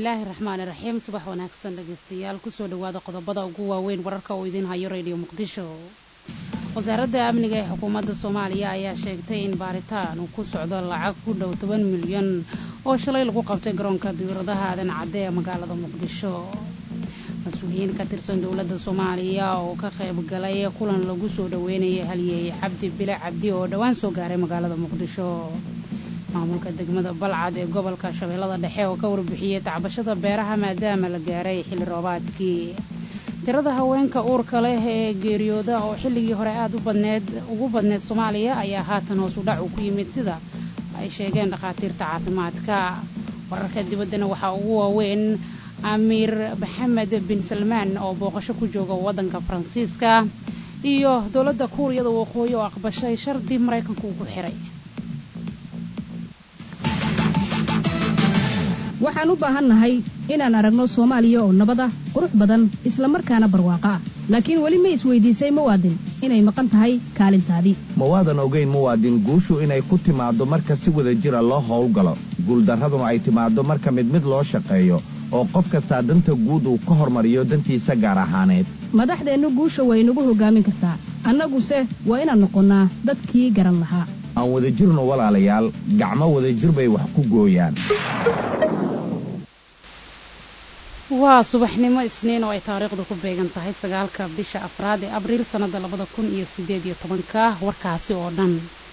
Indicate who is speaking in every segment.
Speaker 1: bismillaahi raxmaani raxiim subax wanaagsan dhegeystayaal kusoo dhawaada qodobada ugu waaweyn wararka uu idiin hayo radio muqdisho wasaaradda amniga ee xukuumadda soomaaliya ayaa sheegtay in baaritaan uu ku socdo lacag ku dhow toban milyan oo shalay lagu qabtay garoonka diyauradaha aadan cadde ee magaalada muqdisho mas-uuliyiin ka tirsan dowladda soomaaliya oo ka qayb galay kulan lagu soo dhaweynayay halyeey cabdi bile cabdi oo dhowaan soo gaaray magaalada muqdisho maamulka degmada balcad ee gobolka shabeellada dhexe oo ka warbixiyey tacbashada beeraha maadaama la gaaray xilli roobaadkii tirada haweenka uurka leh ee geeriyooda oo xilligii hore aada u badneed ugu badneed soomaaliya ayaa haatan hoos u dhac uu ku yimid sida ay sheegeen dhakhaatiirta caafimaadka wararka dibaddana waxaa ugu waaweyn amiir maxamed bin salmaan oo booqasho ku jooga waddanka faransiiska iyo dowladda kuuriyada waqooyi oo aqbashay shardi maraykanku uu ku xiray
Speaker 2: waxaan u baahannahay inaan aragno soomaaliya oo nabad ah qurux badan isla markaana barwaaqo ah laakiin weli ma isweydiisay muwaadin inay maqan tahay kaalintaadii
Speaker 3: mawaadan ogayn muwaadin guushu inay ku timaaddo marka si wada jira loo howlgalo guuldarraduna ay timaaddo marka mid mid loo shaqeeyo oo qof kastaa danta guud uu ka hormariyo dantiisa gaar ahaaneed
Speaker 2: madaxdeennu guusha way nagu hoggaamin kartaa annaguse waa inaan noqonnaa dadkii garan lahaa
Speaker 3: aan wada jirno walaalayaal gacmo wadajir bay wax ku gooyaan
Speaker 1: waa subaxnimo isniin oo ay taariikhdu ku beegan tahay sagaalka bisha afraad ee abriil sannada labada kun iyo sideed iyo tobanka warkaasi oo dhan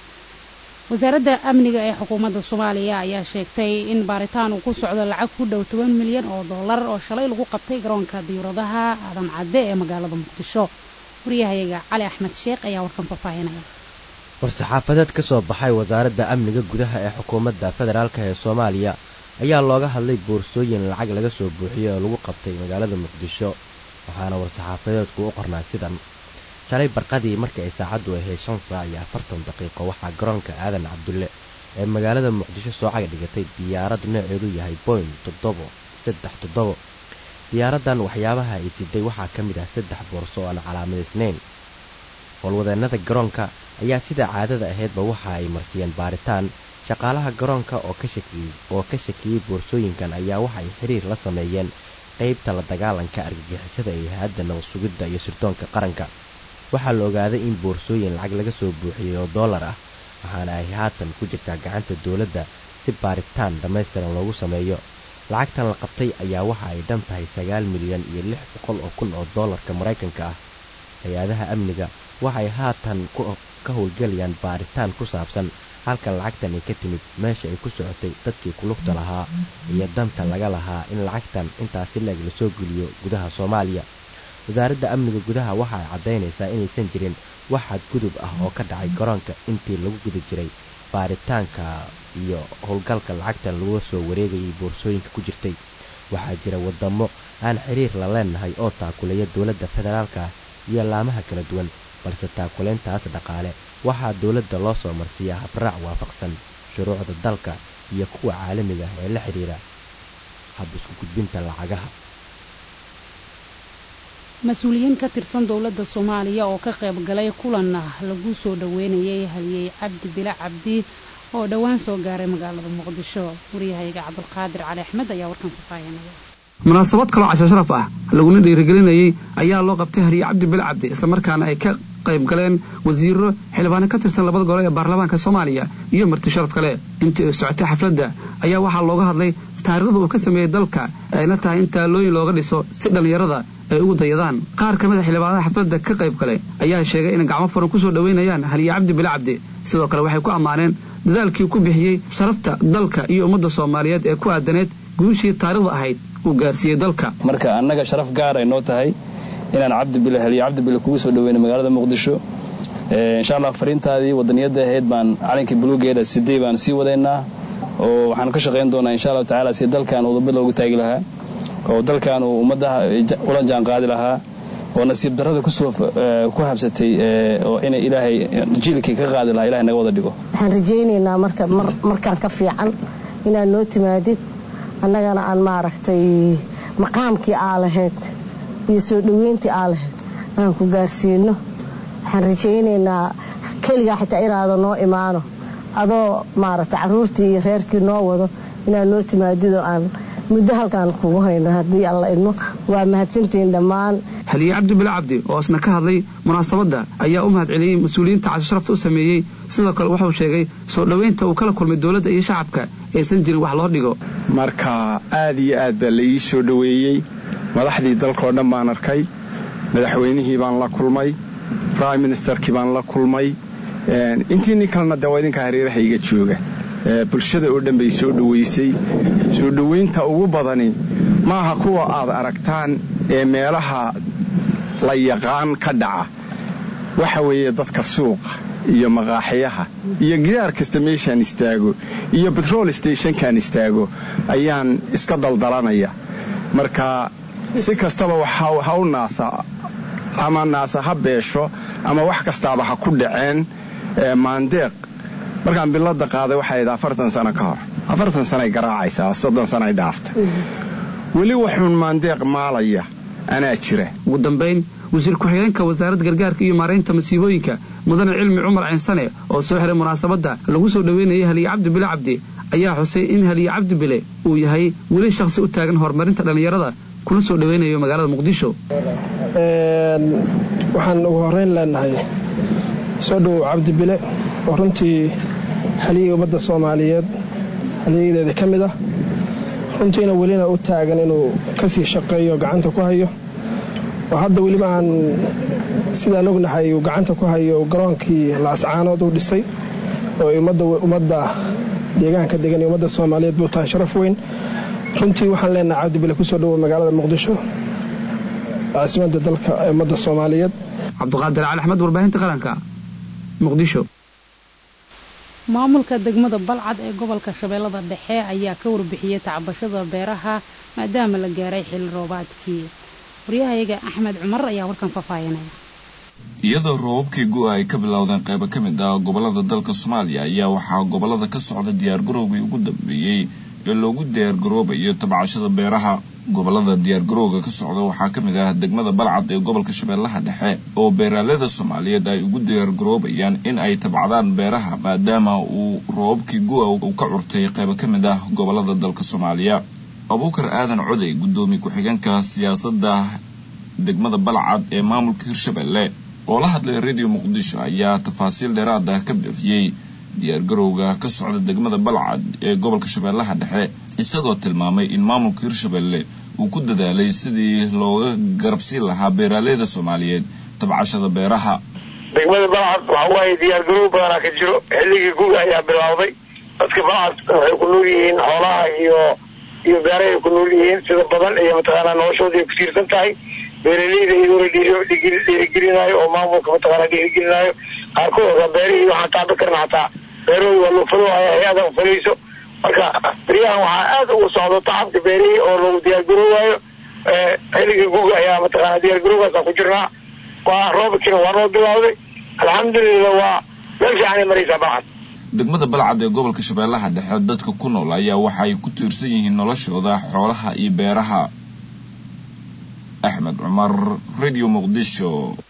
Speaker 1: wasaaradda amniga ee xukuumadda soomaaliya ayaa sheegtay in baaritaan uu ku socdo lacag ku dhow toban milyan oo dollar oo shalay lagu qabtay garoonka diyuuradaha aadan cadde ee magaalada muqdisho wariyahayaga cali axmed sheekh ayaa warkan faahfaahinaya
Speaker 4: war-saxaafadeed ka soo baxay wasaaradda amniga gudaha ee xukuumadda federaalk ee soomaaliya ayaa looga hadlay boorsooyin lacag laga soo buuxiyey oo lagu qabtay magaalada muqdisho waxaana war-saxaafadeedku u qornaa sidan shalay barqadii markii ay saacaddu ahayd shan saac iyo afartan daqiiqo waxaa garoonka aadan cabdulle ee magaalada muqdisho soo caga dhigatay diyaarad nooceedu yahay boyn toddobo saddex toddobo diyaaraddan waxyaabaha ay siday waxaa ka mid ah saddex boorso oo aan calaamadaysnayn howlwadeennada garoonka ayaa sida caadada ahaydba waxa ay marsiyeen baaritaan shaqaalaha garoonka oo ka shakiyey boorsooyinkan ayaa waxay xiriir la sameeyeen qaybta la dagaalanka argagixisada ee hay-adda nabad sugidda iyo sirdoonka qaranka waxaa la ogaaday in boorsooyin lacag laga soo buuxiyey oo dollar ah waxaana ay haatan ku jirtaa gacanta dowladda si baaritaan dhammaystiran loogu sameeyo lacagtan la qabtay ayaa waxa ay dhan tahay sagaal milyan iyo lix boqol oo kun oo dollarka maraykanka ah hay-adaha amniga waxay haatan ka howlgelayaan baaritaan ku saabsan halka lacagtan ay ka timid meesha ay ku socotay dadkii kulugta lahaa iyo danta laga lahaa in lacagtan intaasi leeg lasoo geliyo gudaha soomaaliya wasaaradda amniga gudaha waxa ay caddaynaysaa inaysan jirin wax xadgudub ah oo ka dhacay garoonka intii lagu guda jiray baaritaanka iyo howlgalka lacagtan laga soo wareegayay boorsooyinka ku jirtay waxaa jira wadamo aan xiriir la leenahay oo taakuleeya dowladda federaalka iyo laamaha kala duwan balse taakulayntaas dhaqaale waxaa dowladda loo soo marsiiyaa habraac waafaqsan shuruucda dalka iyo kuwa caalamiga ah ee la xidhiira hab isku gudbinta lacagaha
Speaker 1: mas-uuliyiin ka tirsan dowladda soomaaliya oo ka qayb galay kulan lagu soo dhaweynayay halyeey cabdi bile cabdi oo dhowaan soo gaaray magaalada muqdisho waryahayaga cabdulqaadir cali axmed ayaa warkan faahfaahinaya
Speaker 5: munaasabad kaloo casho sharaf ah laguna dhiirigelinayey ayaa loo qabtay hariye cabdi bile cabdi islamarkaana ay ka qayb galeen wasiiro xildhibaano ka tirsan labada gole ee baarlamaanka soomaaliya iyo marti sharaf kale intii ay socotay xafladda ayaa waxaa looga hadlay taariikhda uu ka sameeyey dalka ayna tahay in taalooyin looga dhiso si dhallinyarada ay ugu dayadaan qaar ka mid a xildhibaanada xafladda ka qayb gale ayaa sheegay inay gacmo furan kusoo dhoweynayaan haliye cabdi bile cabdi sidoo kale waxay ku ammaaneen dadaalkii ku bixiyey sharafta dalka iyo ummadda soomaaliyeed ee ku aadaneed guushii taariikhda ahayd uu gaarsiiyey dalka
Speaker 6: marka annaga sharaf gaar ay noo tahay inaan cabdibile haliye cabdibile kugu soo dhaweyna magaalada muqdisho insha allah fariintaadii wadaniyadda ahayd baan calankii buluugeeda sidey baan sii wadaynaa oo waxaan ka shaqayn doonaa insha allahu tacaala si dalkan udubad loogu taagi lahaa oo dalkan uu ummadaha ula jaan qaadi lahaa oo nasiib darrada kusoo ku habsatay oo inay ilaahay jiilkii ka qaadi lahaa ilahay naga wada dhigo
Speaker 7: waxaan rajaynaynaa marka markaan ka fiican inaad noo timaadid annagana aan maaragtay maqaamkii aa lahayd iyo soo dhoweyntii aa lahayd aan ku gaarsiino waxaan rajaynaynaa keligaa xitaa inaada noo imaano adoo maaragtay carruurtii iyo reerkii noo wado inaad noo timaadid oo aan muddo halkaan kugu hayna haddii alla idmo waa mahadsantihiin dhammaan
Speaker 5: xiliye cabdi bile cabdi oo isna ka hadlay munaasabadda ayaa u mahad celiyey mas-uuliyiinta casho sharafta u sameeyey sidoo kale wuxuu sheegay soo dhoweynta uu kala kulmay dowladda iyo shacabka aysan jirin wax loo dhigo
Speaker 8: marka aad iyo aad baa la ii soo dhoweeyey madaxdii dalkao dhan baan arkay madaxweynihii baan la kulmay brime ministerkii baan la kulmay intii nin kalena de waa idinka hareeraha iga jooga bulshada oo dhan bay soo dhoweysay soo dhoweynta ugu badani maaha kuwa aad aragtaan ee meelaha la yaqaan ka dhaca waxa weeye dadka suuqa iyo maqaaxiyaha iyo gidaar kasta meeshaan istaago iyo betrol stationkaan istaago ayaan iska daldalanaya marka si kastaba ha u naasa ama naasa ha beesho ama wax kastaaba ha ku dhaceen maandeeq markaan bilada qaaday waxay ahayd afartan sano ka hor afartan sanoay garaacaysaa soddon sanoay dhaaftay weli waxuun maandeeq maalaya anaa jira
Speaker 5: ugu dambayn wasiir ku-xigeenka wasaaradda gargaarka iyo maaraynta masiibooyinka mudane cilmi cumar cinsane oo soo xiray munaasabadda lagu soo dhoweynayay haliye cabdi bile cabdi ayaa xusay in haliye cabdi bile uu yahay weli shakhsi u taagan horumarinta dhallinyarada kuna soo dhoweynayo magaalada muqdisho
Speaker 9: waxaan ugu horeyn leenahay soo dhowow cabdi bile oo runtii haliyey ummadda soomaaliyeed haliyadeeda ka mid ah runtiina welina u taagan inuu kasii shaqeeyo gacanta ku hayo oo hadda weliba aan sidaan ognahay uu gacanta ku hayo garoonkii laascaanood uu dhisay oo ummadda deegaanka degan iyo ummadda soomaaliyeed buu tahay sharaf weyn runtii waxaan leenahay cabdibile kusoo dhowow magaalada muqdisho caasimada dalka ummadda soomaaliyeed
Speaker 5: cabdiqaadir cali axmed warbaahinta qaranka muqdisho
Speaker 1: maamulka degmada balcad ee gobolka shabeellada dhexe ayaa ka warbixiyey tacbashada beeraha maadaama la gaaray xilli roobaadkii waryahayaga axmed cumar ayaa warkan faahfaahinaya
Speaker 10: iyadoo roobabkii go-a ay ka bilowdeen qaybo ka mid ah gobolada dalka soomaaliya ayaa waxaa gobolada ka socda diyaargarowgii ugu dambeeyey ee loogu diyaargaroobayo tabcashada beeraha gobolada diyaargarowga ka socda waxaa ka mid ah degmada balcad ee gobolka shabeellaha dhexe oo beeraalada soomaaliyeed ay ugu diyaargaroobayaan in ay tabcadaan beeraha maadaama uu roobabkii go-a uu ka curtay qaybo ka mid ah gobolada dalka soomaaliya abuukar aadan coday guddoomiye ku-xigeenka siyaasadda degmada balcad ee maamulka hirshabelle oo la hadlay radio muqdisho ayaa tafaasiil dheeraad ah ka bixiyey diyaargarowga ka socda degmada balcad ee gobolka shabeellaha dhexe isagoo tilmaamay in maamulka hirshabelle uu ku dadaalay sidii looga garabsiin lahaa beeraaleyda soomaaliyeed tabcashada beeraha
Speaker 11: degmada balcad waxa waaye diyaargarow badanaa ka jiro xilligii guga ayaa bilowday dadka balcad waxay ku nool yihiin xoolaha iyo iyo beerahay ku nool yihiin sida badan iyo mataqaanaa noloshooda ay ku tiirsan tahay beeraleyda iyadoo la dhiirigelinaayo oo maamulka mataqaanaa dhiirigelinaayo qaarkood beerihii waxaan taaba karna hataa beerahooda waa loo falowaya hay-ada falayso marka beryahan waxaa aad ugu socdo tacabka beerihii oo lagu diyaargaroowayo xilligii guga ayaa mataqaanaa diyaargarowgaasa ku jirnaa waa roobkiina waa noo bilowday alxamdulilah waa meel fiicanay maraysaa balcad
Speaker 10: degmada balcad ee gobolka shabeellaha dhexe dadka ku nool ayaa waxay ku tiirsan yihiin noloshooda xoolaha iyo beeraha axmed cumar radio muqdisho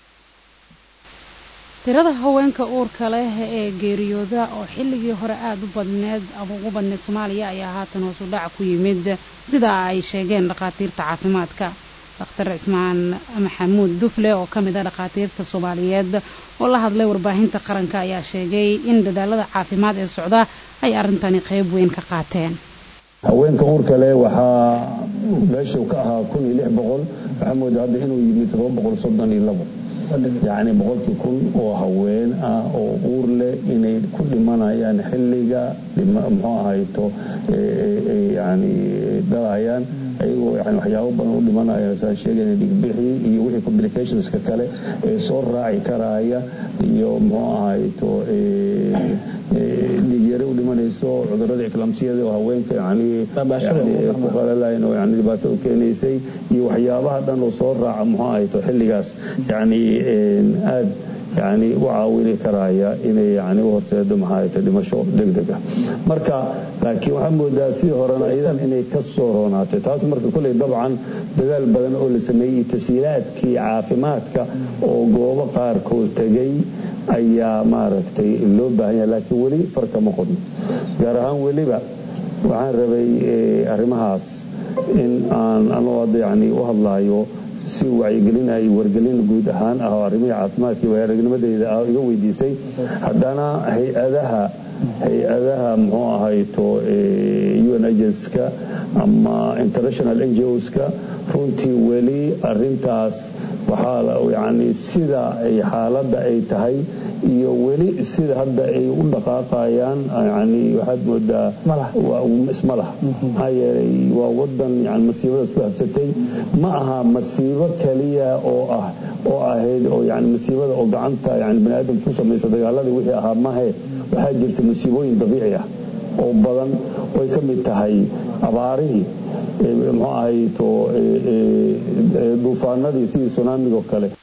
Speaker 1: tirada haweenka uurka leh ee geeriyooda oo xilligii hore aada u badneed ama ugu badneed soomaaliya ayaa haatan hoos u dhac ku yimid sida ay sheegeen dhakhaatiirta caafimaadka dhakhtar cismaan maxamuud dufle oo ka mid ah dhakhaatiirta soomaaliyeed oo la hadlay warbaahinta qaranka ayaa sheegay in dadaalada caafimaad ee socda ay arrintani qayb weyn ka qaateen
Speaker 12: haweenka uurka leh waxaa meeshuu ka ahaa kun iyo lix boqol waxaa moodaa hadda inuu yimid todoba boqol soddon iyo labo yacni boqolkii kun oo haween ah oo uur leh inay ku dhimanayaan xilliga muxuu ahayto yani dhalayaan ayagoo yani waxyaabo badan u dhimanaya saan sheegayna dhigbixi iyo wixii complicationska kale ee soo raaci karaya iyo muxuu ahayto dhigyare u dhimanayso cudurada eclamsiyada oo haweenka yani ku qalalayn oo yani dhibaato u keenaysay iyo waxyaabaha dhan oo soo raaca muxuu ahayto xilligaas yani aad yani u caawini karaya inay yani u horseedo maxaahayto dhimasho degdeg ah marka laakiin waxaa moodaa sidii horena iyadan inay ka soo roonaatay taas marka kolley dabcan dadaal badan oo la sameeyey tashiilaadkii caafimaadka oo goobo qaarkood tegay ayaa maaragtay loo baahan yahay laakiin weli farka ma qodno gaar ahaan weliba waxaan rabay arrimahaas in aan anoo hadda yacni u hadlaayo si wacyigelinayo wargelin guud ahaan ah oo arrimihii caafimaadkii waayaragnimadeyda ah iga weydiisay haddana hay-adaha hay-adaha muxuu ahayto un agenska ama international ngoska runtii weli arintaas waxaa yani sida ay xaaladda ay tahay iyo weli sida hadda ay u dhaqaaqayaan yani waxaad moodaa isma lah maxaa yeelay waa wadan yani masiibadaas ku habsatay ma aha masiibo keliya oo ah oo ahayd oo yani masiibada oo gacanta yani baniaadamka ku samaysa dagaaladii wixii ahaa mahe waxaa jirta masiibooyin dabiici ah oo badan oy ka mid tahay abaarihii muxuu ahayto duufaanadii sidii sunaamiga oo kale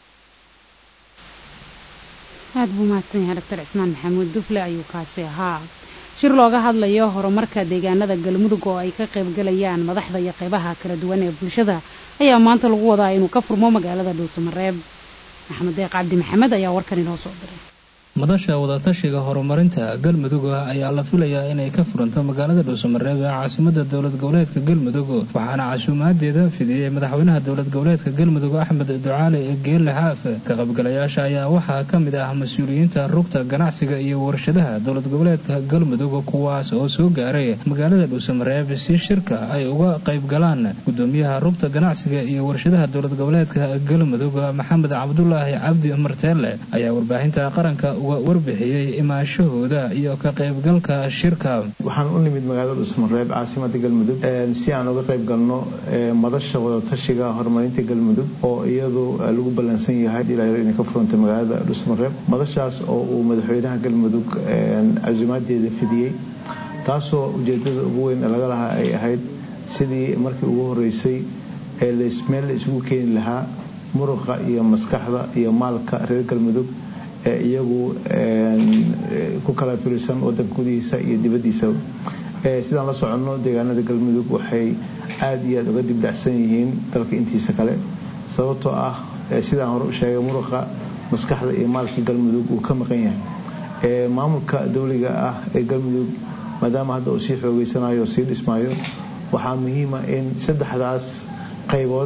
Speaker 1: aad buu mahadsan yahay doctor cismaan maxamuud dufle ayuu kaasi ahaa shir looga hadlayo horumarka deegaanada galmudug oo ay ka qaybgalayaan madaxda iyo qeybaha kala duwan ee bulshada ayaa maanta lagu wadaa inuu ka furmo magaalada dhuusamareeb maxamed deeq cabdi maxamed ayaa warkan inoo soo diray
Speaker 13: madasha wadatashiga horumarinta galmudug ayaa la filayaa inay ka furanto magaalada dhuusamareeb ee caasimada dowlad goboleedka galmudug waxaana casuumaadeeda fidiyey madaxweynaha dowlad goboleedka galmudug axmed ducaale geelle xaaf ka qaybgalayaasha ayaa waxaa ka mid ah mas-uuliyiinta rugta ganacsiga iyo warshadaha dowlad goboleedka galmudug kuwaas oo soo gaaray magaalada dhuusamareeb si shirka ay uga qaybgalaan gudoomiyaha rugta ganacsiga iyo warshadaha dowlad goboleedka galmudug maxamed cabdulaahi cabdi marteele ayaa warbaahinta qaranka warbixiyey imaanshahooda iyo ka qaybgalka shirka
Speaker 14: waxaan u nimid magaalada dhuusamareeb caasimada galmudug si aan uga qayb galno madasha wadatashiga horumarinta galmudug oo iyadu lagu ballansan yahay ilaa inay ka furanta magaalada dhuusamareeb madashaas oo uu madaxweynaha galmudug casuumaadeeda fidiyey taasoo ujeedada ugu weyn laga lahaa ay ahayd sidii markii ugu horeysay ee meel la isugu keeni lahaa muruqa iyo maskaxda iyo maalka reer galmudug ee iyagu ku kala firisan wadanka gudihiisa iyo dibadiisa sidaan la soconno deegaanada galmudug waxay aada iyo aada uga dibdhacsan yihiin dalka intiisa kale sababtoo ah sidaan hore u sheegay muruqa maskaxda iyo maalka galmudug uu ka maqan yahay maamulka dowliga ah ee galmudug maadaama hadda uu sii xoogeysanayo oo sii dhismaayo waxaa muhiima in saddexdaas qaybood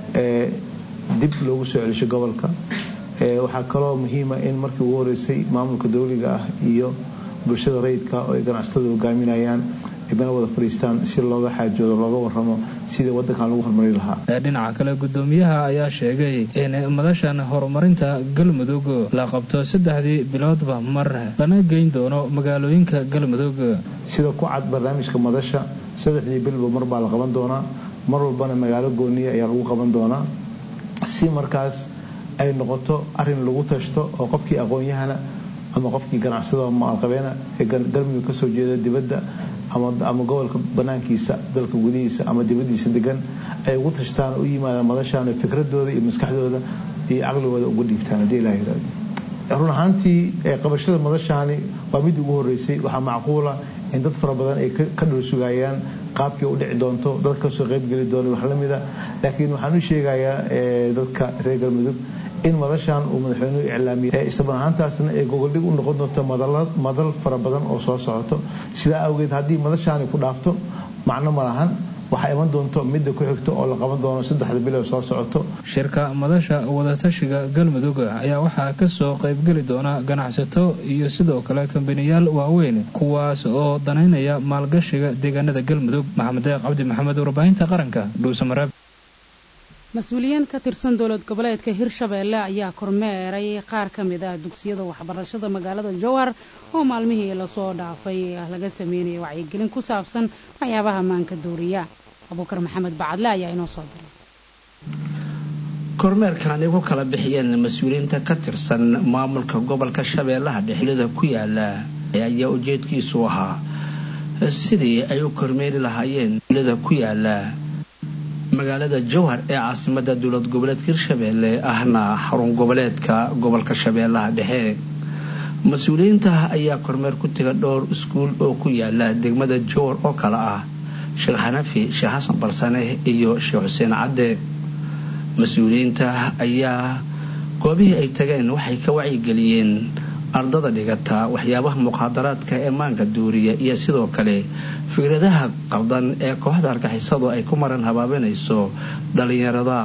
Speaker 14: dib loogu soo celisho gobolka waxaa kaloo muhiima in markii ugu horeysay maamulka dowliga ah iyo bulshada rayidka oo ay ganacsatada hogaaminayaan meel wada fadhiistaan si looga xaajoodo looga waramo sidii wadankan lagu horumari lahaa
Speaker 13: dhinaca kale gudoomiyaha ayaa sheegay in madashan horumarinta galmudug la qabto saddexdii biloodba mar lana geyn doono magaalooyinka galmudug
Speaker 14: sida ku cad barnaamijka madasha saddexdii bilba mar baa la qaban doonaa mar walbana magaalo gooniya ayaa lagu qaban doonaa si markaas ay noqoto arin lagu tashto oo qofkii aqoon-yahana ama qofkii ganacsada maalqabeena ee galmudug ka soo jeeda dibadda ama gobolka banaankiisa dalka gudihiisa ama dibadiisa degan ay ugu tashtaan u yimaadaan madashaan fikradooda iyo maskaxdooda iyo caqligooda uga dhiibtaan haddii ilaha yiraahdo run ahaantii qabashada madashaani waa mid ugu horeysay waxaa macquula in dad fara badan ay ka dhul sugayaan qaabkii u dhici doonto dad kasoo qaybgeli doona wax lamida laakiin waxaan u sheegayaa dadka reer galmudug in madashan uu madaxweynuhu iclaamiyey isla ahaantaasna ay gogoldhig u noqon doonto madal fara badan oo soo socoto sidaa awgeed haddii madashaani ku dhaafto macno ma lahan waxaa iman doonto midda ku xigto oo la qaban doono saddexda bilood soo socoto
Speaker 13: shirka madasha wadatashiga galmudug ayaa waxaa kasoo qaybgeli doona ganacsato iyo sidoo kale kambaniyaal waaweyn kuwaas oo danaynaya maalgashiga deegaanada galmudug maxamed deeq cabdi maxamed warbaahinta qaranka dhuusamareeb
Speaker 1: mas-uuliyiin ka tirsan dowlad goboleedka hirshabeelle ayaa kormeeray qaar ka mid ah dugsiyada waxbarashada magaalada jowhar oo maalmihii lasoo dhaafay laga sameynaya wacyigelin ku saabsan waxyaabaha maanka dooriya abuukar maxamed bacadle ayaa inoo soo diray
Speaker 15: kormeerkan ay ku kala bixiyeen mas-uuliyiinta ka tirsan maamulka gobolka shabeellaha dhexlida ku yaala ayaa ujeedkiisu ahaa sidii ay u kormeeri lahaayeen lida ku yaala magaalada jowhar ee caasimada dowlad goboleedka hirshabeelle ahna xarun goboleedka gobolka shabeellaha dhexe mas-uuliyiinta ayaa kormeer ku taga dhowr iskuul oo ku yaala degmada jowhar oo kale ah sheekh xanafi sheekh xasan barsane iyo sheekh xuseen cadde mas-uuliyiinta ayaa goobihii ay tageen waxay ka wacyigeliyeen ardada dhigata waxyaabaha muqaadaraadka ee maanka duuriya iyo sidoo kale fikradaha qaldan ee kooxda argixisadu ay ku maran habaabinayso dhalinyarada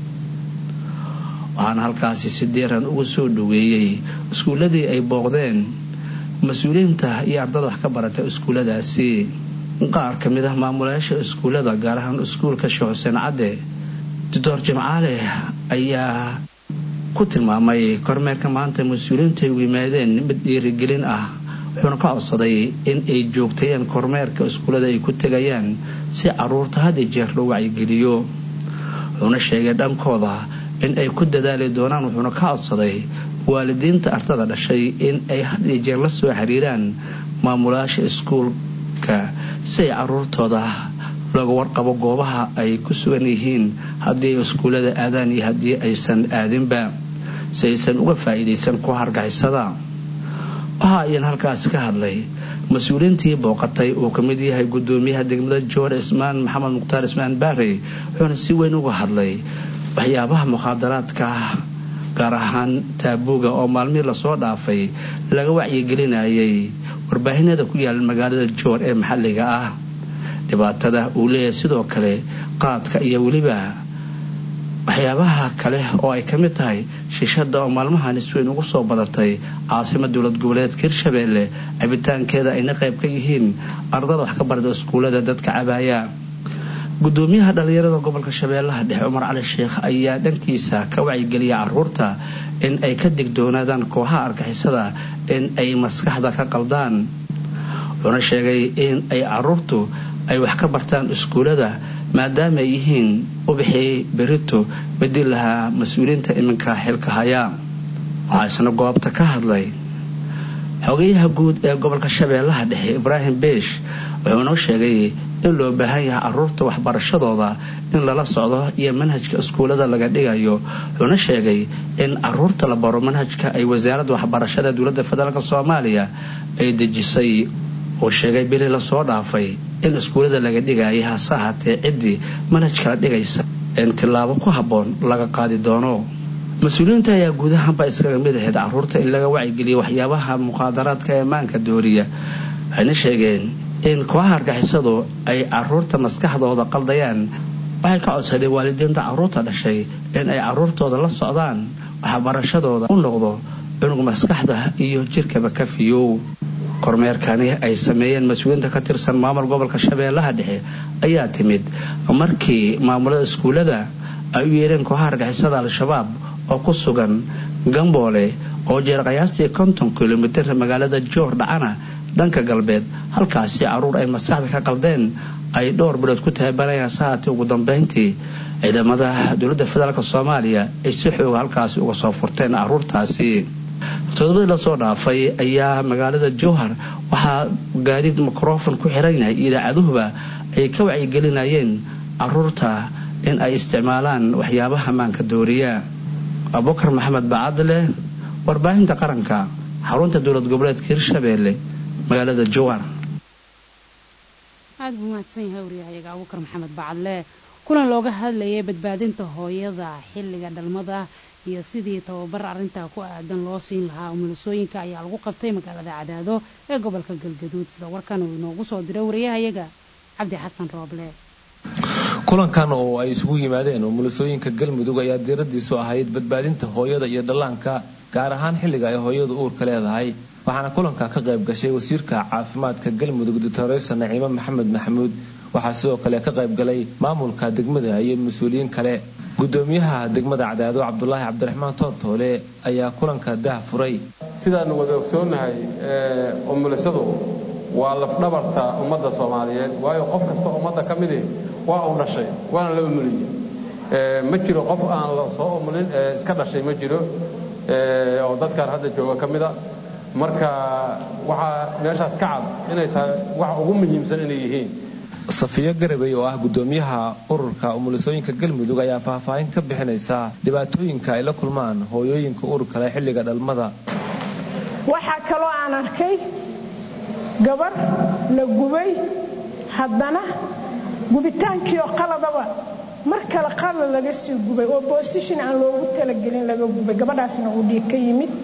Speaker 15: waxaana halkaasi si diiran ugu soo dhaweeyey iskuuladii ay booqdeen mas-uuliyiinta iyo ardada wax ka barata iskuuladaasi qaar ka mid ah maamulayaasha iskuullada gaar ahaan iskuulka sheekh xuseen cadde doctor jimcaale ayaa ku tilmaamay kormeerka maanta mas-uuliyiintu ay u yimaadeen mid dhiirigelin ah wuxuuna ka codsaday in ay joogtayeen kormeerka iskuullada ay ku tegayaan si caruurta had iyo jeer loo wacyigeliyo wuxuuna sheegay dhankooda in ay ku dadaali doonaan wuxuuna ka codsaday waalidiinta ardada dhashay in ay had iyo jeer la soo xiriiraan maamulayaasha iskuulka si ay caruurtooda looga warqabo goobaha ay ku sugan yihiin haddii ay iskuullada aadaan iyo haddii aysan aadinba si aysan uga faa'iidaysan ku hargixisada waxa ayaan halkaas ka hadlay mas-uuliyiintii booqatay uu ka mid yahay gudoomiyaha degmada joor ismaan maxamed mukhtaar ismaan baare wuxuuna si weyn uga hadlay waxyaabaha mukhaadaraadka gaar ahaan taabuuga oo maalmihii lasoo dhaafay laga wacyigelinayay warbaahinada ku yaala magaalada joor ee maxalliga ah dhibaatada uu leeyahay sidoo kale qaadka iyo weliba waxyaabaha kale oo ay ka mid tahay shishada oo maalmahan isweyn ugu soo badatay caasima dowlad goboleedka hirshabeelle cabitaankeeda ayna qayb ka yihiin ardada wax ka barda iskuullada dadka cabaaya gudoomiyaha dhalinyarada gobolka shabeellaha dhexe cumar cali sheekh ayaa dhankiisa ka wacyigeliya caruurta in ay ka digdoonaadaan kooxaha argixisada in ay maskaxda ka qaldaan wuxuuna sheegay in ay caruurtu ay wax ka bartaan iskuullada maadaama ay yihiin ubixii berito bedil lahaa mas-uuliyiinta iminka xilka haya waxaa isna goobta ka hadlay xogayaha guud ee gobolka shabeellaha dhexe ibraahim beesh wuxuuna sheegay in loo baahan yahay caruurta waxbarashadooda in lala socdo iyo manhajka iskuullada laga dhigayo wuxuuna sheegay in caruurta la baro manhajka ay wasaaradda waxbarashada dowladda federaalk soomaaliya ay dejisay uu sheegay bili lasoo dhaafay in iskuullada laga dhigayay hase ahaatee ciddii manhajkala dhigaysa in tillaabo ku habboon laga qaadi doono mas-uuliyiinta ayaa guud ahaanba iskaga mid ahayd caruurta in laga wacyigeliya waxyaabaha muqaadaraadka ee maanka dooriya waxayna sheegeen in kooxaha argixisadu ay caruurta maskaxdooda qaldayaan waxay ka codsadeen waalidiinta caruurta dhashay in ay caruurtooda la socdaan waxbarashadooda u noqdo cunug maskaxda iyo jirkaba ka fiyow kormeerkani ay sameeyeen mas-uuliyiinta ka tirsan maamul gobolka shabeellaha dhexe ayaa timid markii maamulada iskuullada ay u yeereen kooxaha argixisada al-shabaab oo ku sugan gamboole oo jeer qiyaastii konton kilomitir magaalada joor dhacana dhanka galbeed halkaasi caruur ay maskaxda ka qaldeen ay dhowr bilood ku tababarayaan sahaatee ugu dambeyntii ciidamada dowladda federaalk soomaaliya ay si xooga halkaasi uga soo furteen caruurtaasi todobadii lasoo dhaafay ayaa magaalada jowhar waxaa gaadiid mikrofon ku xiran yahay idaacaduhuba ay ka wacyigelinayeen caruurta in ay isticmaalaan waxyaabaha maanka dooriya abubakar maxamed bacadle warbaahinta qaranka xarunta dowlad goboleedka hirshabeelle magaalada jowhar
Speaker 1: aada buu mahadsan yahay waryahayaga abubakar maxamed bacadle kulan looga hadlayay badbaadinta hooyada xilliga dhalmada iyo sidii tababar arrintaa ku aadan loo siin lahaa umulisooyinka ayaa lagu qabtay magaalada cadaado ee gobolka galgaduud sida warkan uu inoogu soo diray wariyahayaga cabdi xasan rooble
Speaker 16: kulankan oo ay isugu yimaadeen umulisooyinka galmudug ayaa diiradiisu ahayd badbaadinta hooyada iyo dhallaanka gaar ahaan xilliga ay hooyadu uurka leedahay waxaana kulanka ka qayb gashay wasiirka caafimaadka galmudug doctoresa naciime maxamed maxamuud waxaa sidoo kale ka qayb galay maamulka degmada iyo mas-uuliyiin kale gudoomiyaha degmada cadaado cabdulaahi cabdiraxmaan toortoole ayaa kulanka dah furay
Speaker 17: sidaanu wada ogsoonnahay umulisadu waa lafdhabarta ummadda soomaaliyeed waayo qof kasta ummadda ka midi waa uu dhashay waana la umuliye ma jiro qof aan la soo umulin iska dhashay ma jiro oo dadkaan hadda jooga ka mida marka waxaa meeshaas ka cad inay tahay wax ugu muhiimsan inay yihiin
Speaker 16: safiyo garabey oo ah gudoomiyaha ururka umulisooyinka galmudug ayaa faahfaahin ka bixinaysa dhibaatooyinka ay la kulmaan hooyooyinka ururka leh xilliga dhalmada
Speaker 18: waxaa kaloo aan arkay gabar la gubay haddana gubitaankii oo qaladaba mar kale qalad laga sii gubay oo boosishin aan loogu talagelin laga gubay gabadhaasna uu dhiig ka yimid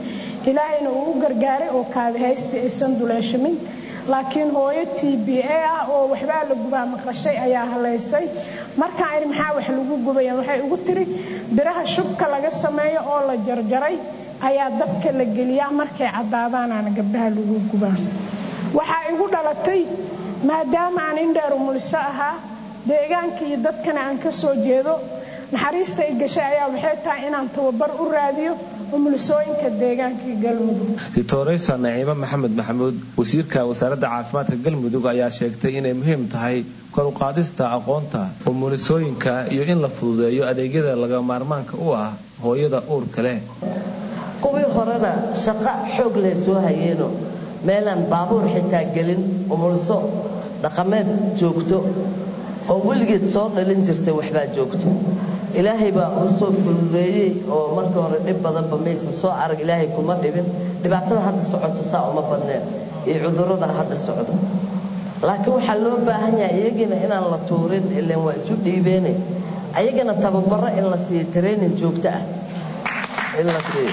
Speaker 18: ilaahayna uu u gargaaray oo kaadihaysta aysan duleeshamin laakiin hooyo t b a ah oo waxbaa la gubaa maqashay ayaa halaysay markaan idhi maxaa wax lagu gubayaan waxay ugu tiri biraha shubka laga sameeyo oo la jarjaray ayaa dabka la geliyaa markay caddaadaanaana gabdhaha lagu gubaa waxaa igu dhalatay maadaama aan indheeru muliso ahaa deegaanka iyo dadkana aan ka soo jeedo naxariista ay gashay ayaa waxay tahay inaan tababar u raadiyo umulisooyinka deegaanka galmudug
Speaker 16: doctoresa naciimo maxamed maxamuud wasiirka wasaaradda caafimaadka galmudug ayaa sheegtay inay muhiim tahay kor u qaadista aqoonta umulisooyinka iyo in la fududeeyo adeegyada laga maarmaanka u ah hooyada uurka leh
Speaker 19: kuwii horena shaqo xoog leh soo hayeeno meelaan baabuur xitaa gelin umuliso dhaqameed joogto oo weligeed soo dhalin jirtay waxbaa joogto ilaahay baa u soo fududeeyey oo markii hore dhib badanba maysan soo arag ilaahay kuma dhibin dhibaatada hadda socoto saa uma badneen iyo cudurrada hadda socdo laakiin waxaa loo baahan yahay iyagina inaan la tuurin ilan waa isu dhiibeene ayagana tababaro in la siiyo training joogto ah in la siiyo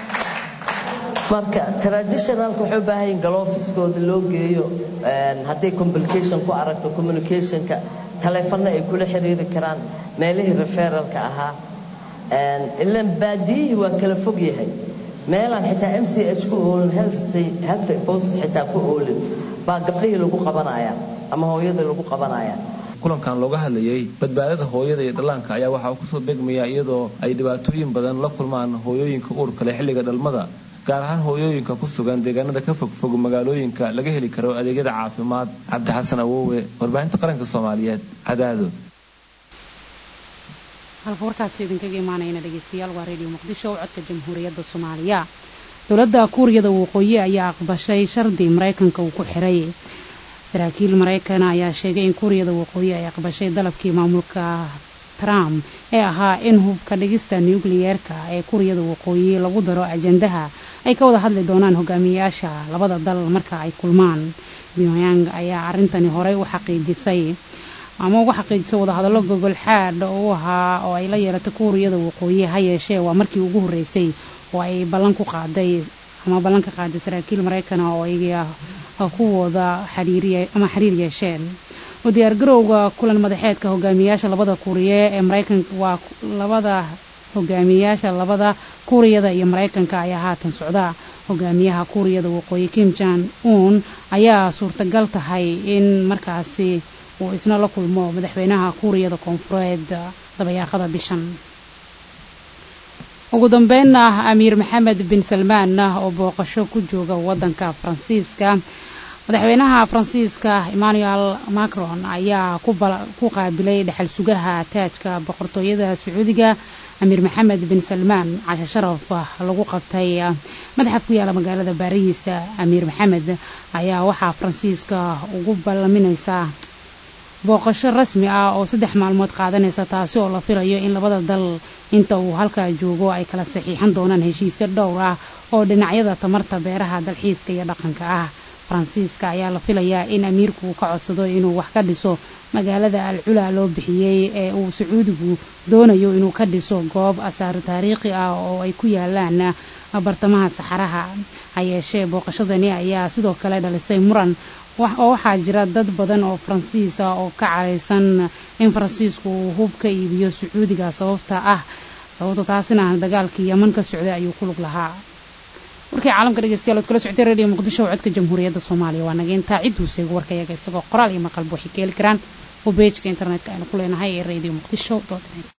Speaker 19: marka traditionalka waxay u baahan yihin galoofiskooda loo geeyo hadday complication ku aragto communicationka taleefanno ay kula xiriiri karaan meelihii referalka ahaa ilan baadiyihii waa kala fog yahay meelaan xitaa m c h ku oolin health post xitaa ku oolin baa gabdhihii lagu qabanaya ama hooyadii lagu qabanaya
Speaker 16: kulankan looga hadlayay badbaadada hooyada iyo dhallaanka ayaa waxaa kusoo beegmaya iyadoo ay dhibaatooyin badan la kulmaan hooyooyinka uurka leh xilliga dhalmada gaar ahaan hooyooyinka ku sugan deegaanada ka fogfog magaalooyinka laga heli karo adeegyada caafimaad cabdi xasan awoowe warbaahinta qaranka soomaaliyeed cadaado
Speaker 1: halka warkaasi idinkaga imaanayna dhegeystayaal waa redio muqdisho codka jamhuuriyadda soomaaliya dowladda kuuriyada waqooyi ayaa aqbashay shardi maraykanka uu ku xiray saraakiil maraykan ayaa sheegay in kuuriyada waqooyi ay aqbashay dalabkii maamulka trump ee ahaa in hubka dhigista nukliyeerka ee kuuriyada waqooyi lagu daro ajandaha ay ka wada hadli doonaan hogaamiyayaasha labada dal marka ay kulmaan pyongyang ayaa arrintani horey u xaqiijisay ama ugu xaqiijisay wadahadallo gogol xaadh u ahaa oo ay la yeelatay kuuriyada waqooyi ha yeeshee waa markii ugu horreysay oo ay ballan ku qaaday ama ballan ka qaaday saraakiil maraykana oo ay kuwooda xiriiriy ama xiriir yeesheen u diyaargarowga kulan madaxeedka hogaamiyayaasha labada kuuriye ee maraykanka waa labada hogaamiyayaasha labada kuuriyada iyo maraykanka ayaa haatan socda hogaamiyaha kuuriyada waqooyi kim jan un ayaa suurtagal tahay in markaasi uu isna la kulmo madaxweynaha kuuriyada koonfureed dabayaaqada bishan ugu dambeynna amiir maxamed bin salmaan oo booqasho ku jooga wadanka faransiiska madaxweynaha faransiiska emmanuel macron ayaa ku qaabilay dhexal sugaha taajka boqortooyada sacuudiga amiir maxamed bin salmaan cashe sharaf lagu qabtay madaxaf ku yaala magaalada baariis amiir maxamed ayaa waxaa faransiiska ugu ballaminaysaa booqasho rasmi ah oo saddex maalmood qaadanaysa taasi oo la filayo in labada dal inta uu halkaa joogo ay kala saxiixan doonaan heshiisyo dhowr ah oo dhinacyada tamarta beeraha dalxiiska iyo dhaqanka ah faransiiska ayaa la filayaa in amiirku ka codsado inuu wax ka dhiso magaalada al culaa loo bixiyey ee uu sacuudigu doonayo inuu ka dhiso goob asaar taariikhi ah oo ay ku yaalaan bartamaha saxaraha ha yeeshee booqashadani ayaa sidoo kale dhalisay muran oo waxaa jira dad badan oo faransiis ah oo ka caraysan in faransiisku uu hub ka iibiyo sacuudiga sababta ah sababta taasina dagaalkii yeman ka socday ayuu ku lug lahaa warkii caalamka dhegeystayaal ood kala socotay radio muqdisho oo codka jamhuuriyadda soomaaliya waa naga intaa cid huuseega warkayaga isagoo qoraal iyo maqalba waxay ka heli karaan oo beejka internetka aynu ku leenahay ee radio muqdisho